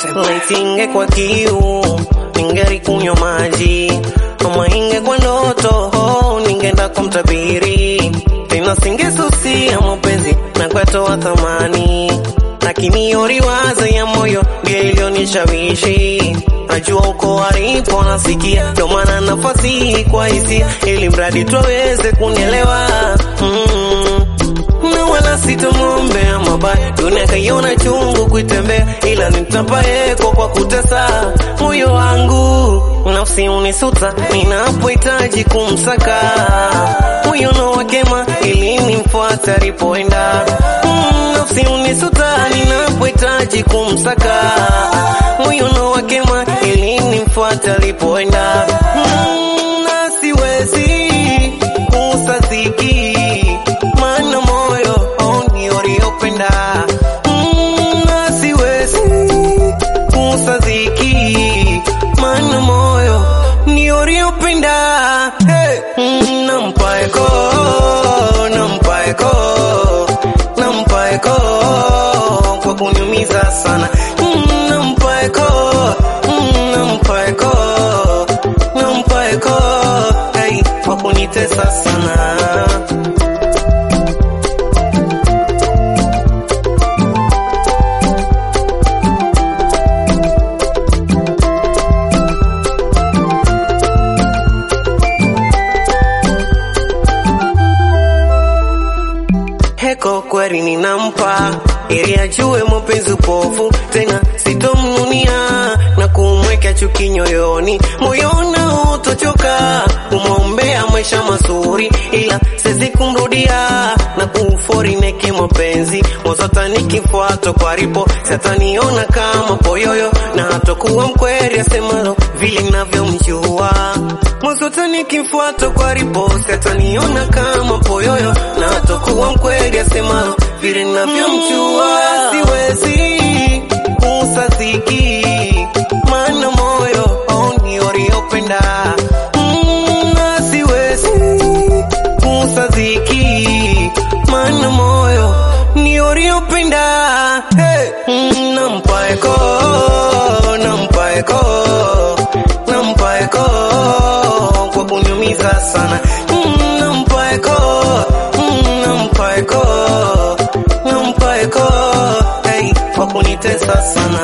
Laisinge kwa kiu ningeri kunywa maji, ama inge kwa ndoto ningeenda kwa mtabiri, tena singesusia mapenzi na kwatoa thamani, lakini yoriwaza ya moyo ndio iliyonishawishi. Najua uko alipo nasikia, ndio maana nafasi kwa hisia, ili mradi tuweze kunielewa mm na wala sitamwombea mabaya, dunia kaiona chungu kuitembea, ila nitapaeko kwa kutesa moyo wangu. Nafsi unisuta ninapohitaji kumsaka, moyo no wakema ili nimfuate alipoenda. Mm, nafsi unisuta ninapohitaji kumsaka, moyo no wakema ili nimfuate alipoenda. Mm, na siwezi kusadiki maana moyo ni uliopenda mm, na siwezi kusadiki maana moyo ni uliopenda hey. mm, nampaeko nampaeko nampaeko kwa kuniumiza sana mm, nampaeko mm, nampaeko nampaeko hey, kwa kunitesa sana heko kweli ninampa ili ajue mapenzi upofu, tena sitomnunia na kumweka chuki nyoyoni, moyona utochoka kumwombea maisha mazuri, ila siwezi kumrudia na kufori neke mapenzi mozota nikifuato kwa ripo sataniona kama poyoyo na hatokuwa mkweli asemalo vile navyomjua mozota nikifuato kwa ripo sataniona kama poyoyo na hatokuwa mkweli asemalo vile navyomjua siwezi kusadiki maana moyo ni uliopenda mm, na siwezi kusadiki maana moyo ni uliopenda hey. mm, nampaeko nampaeko nampaeko kwa kuniumiza sana mm, nampaeko mm, nampaeko nampaeko hey, kwa kunitesa sana